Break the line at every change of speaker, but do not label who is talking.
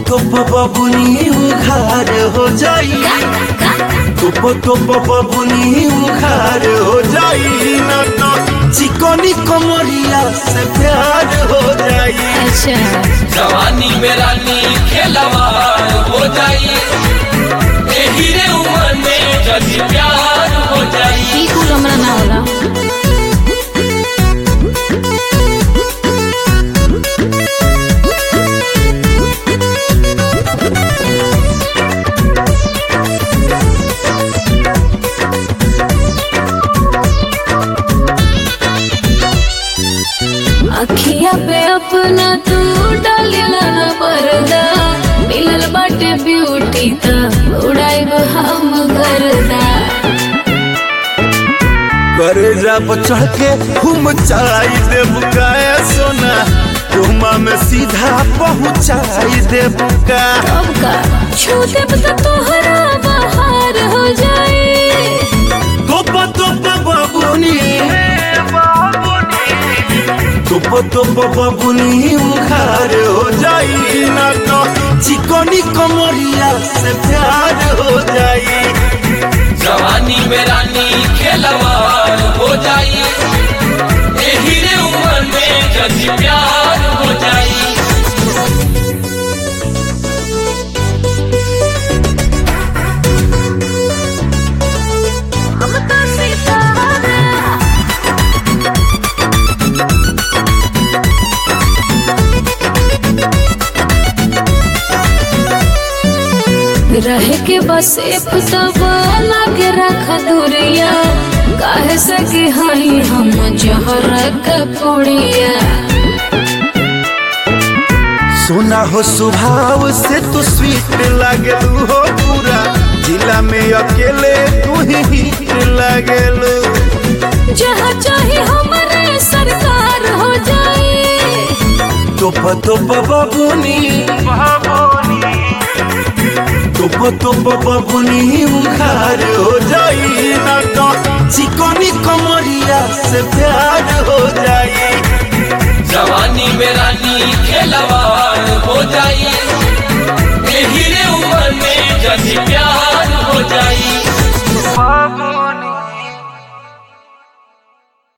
टोप बबुनी उघार हो जाई टोप टोप बबुनी उघार हो जाई न तो चिकनी कमरिया से प्यार हो जाई
अच्छा
जवानी में रानी खेलवार हो जाई एही रे उमर में जदी प्यार हो जाई
ई कुल हमरा ना होला अखिया पे अपना तू डालिला ना पर्दा मिलल बाटे ब्यूटी त उड़ाइब हम गर्दा
करे जब चढ़ के घूम चाई देव गाया सोना तुमा में सीधा पहुँचाई देव का
अब का छू देब त तोहरा बाहर हो जाए
टोप टोप बबुनी टोप टोप बबुनी उखार हो जाई ना तो चिकनी कमरिया से प्यार हो जाई
जवानी में रानी खेलवार हो जाई एही रे उमर में जदी प्यार हो जाई
हम तो सितारा रहे के बस एक दबाला के रख दूरिया काहे से कि हई हम जहर के पुड़िया
सोना हो स्वभाव से तू स्वीट लागलू हो पूरा जिला में अकेले तू ही हिट लागलू
जहाँ चाहे हमारे सरकार हो जाए
टोप टोप बबुनी टोप टोप बबुनी उखार हो जाई ना तो चिकनी कमरिया से प्यार हो